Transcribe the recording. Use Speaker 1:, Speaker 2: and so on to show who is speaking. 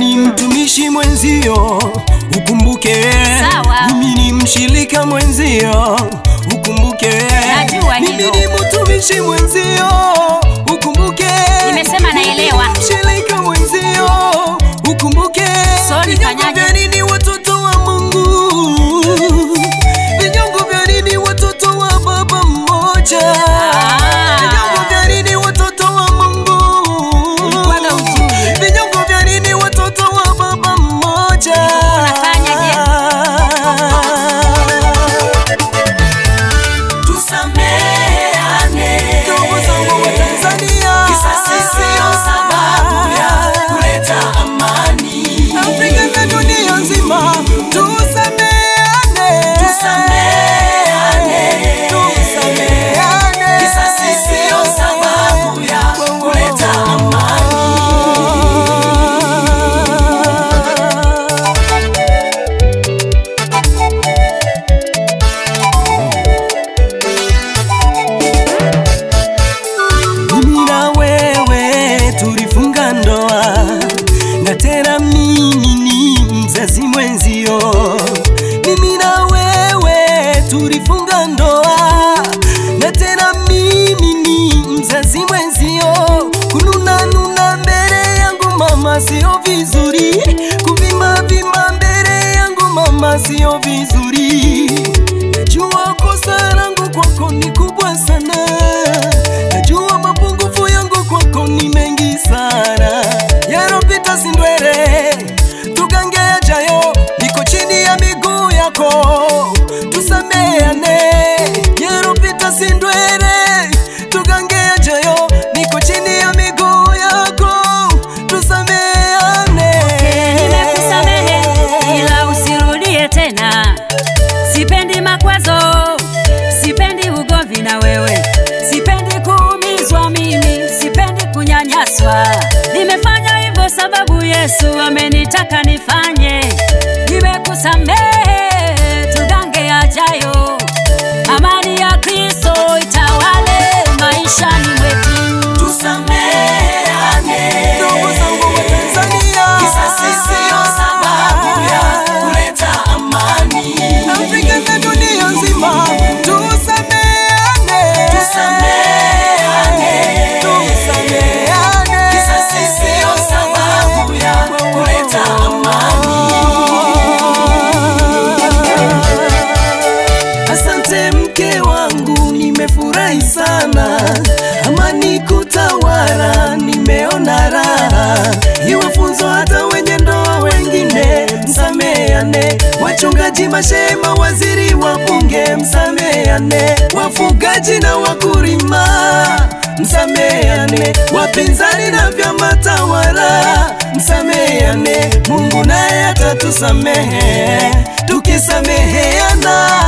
Speaker 1: ni mtumishi mwenzio, ukumbuke
Speaker 2: Sawa.
Speaker 1: mimi ni mshirika mwenzio, ukumbuke
Speaker 2: Najua hilo.
Speaker 1: mimi ni mtumishi mwenzio, ukumbuke
Speaker 2: Nimesema naelewa.
Speaker 1: Mimi ni mshirika mwenzio, ukumbuke
Speaker 2: So,
Speaker 1: Vinyongo
Speaker 2: nifanyaje?
Speaker 1: vya nini watoto wa Mungu? Vinyongo vya nini watoto wa baba mmoja?
Speaker 2: Ah.
Speaker 1: Vinyongo vya nini watoto wa Mungu?
Speaker 2: Ulikuwaga ujui.
Speaker 1: Vinyongo vya nini watoto wa baba mmoja?
Speaker 2: unafanyaje?
Speaker 3: Tusameane.
Speaker 1: Ndugu zangu wa Tanzania.
Speaker 3: Kisasi sio sababu ya kuleta amani.
Speaker 1: Afrika na dunia nzima tusameane.
Speaker 3: Tusameane.
Speaker 1: Tusameane.
Speaker 3: Kisasi sio sababu ya kuleta amani.
Speaker 1: Mimi na wewe tulifunga ndoa na tena mimi ni mzazi mwenzio. Mimi na wewe tulifunga ndoa na tena mimi ni mzazi mwenzio. Kununa nuna mbele yangu mama sio vizuri, kuvimba vimba mbele yangu mama sio vizuri. Najua kosa langu kwako ni kubwa sana, najua mapungufu yangu kwako ni mengi sana. Yaropita si ndwele, tugange yajayo, niko chini ya miguu yako, tusameane. Yaropita si ndwele, tugange yajayo, niko chini ya miguu yako, tusameane.
Speaker 2: Nimekusamehe ila usirudie tena. Sipendi makwazo, sipendi ugomvi na wewe, sipendi kuumizwa mimi, sipendi kunyanyaswa. Nimefanya hivyo sababu Yesu amenitaka nifanye. Nimekusamehe, tugange yajayo, amani ya Kristo itawale maishani mwetu.
Speaker 3: Tusameane.
Speaker 1: Ndugu zangu wa Tanzania.
Speaker 3: Kisasi sio sababu ya kuleta amani.
Speaker 1: Afrika na dunia nzima tusameane.
Speaker 3: Tusameane.
Speaker 1: Tusameane.
Speaker 3: Kisasi sio sababu ya kuleta amani.
Speaker 1: Asante mke wangu, nimefurahi sana, amani kutawala, nimeona raha, iwe funzo hata wenye ndoa wengine, msameane. Wachungaji, mashema, waziri wa bunge, msameane. Wafugaji na wakulima, msameane. Wapinzani na vyama tawala, msameane. Mungu naye atatusamehe tukisameheana.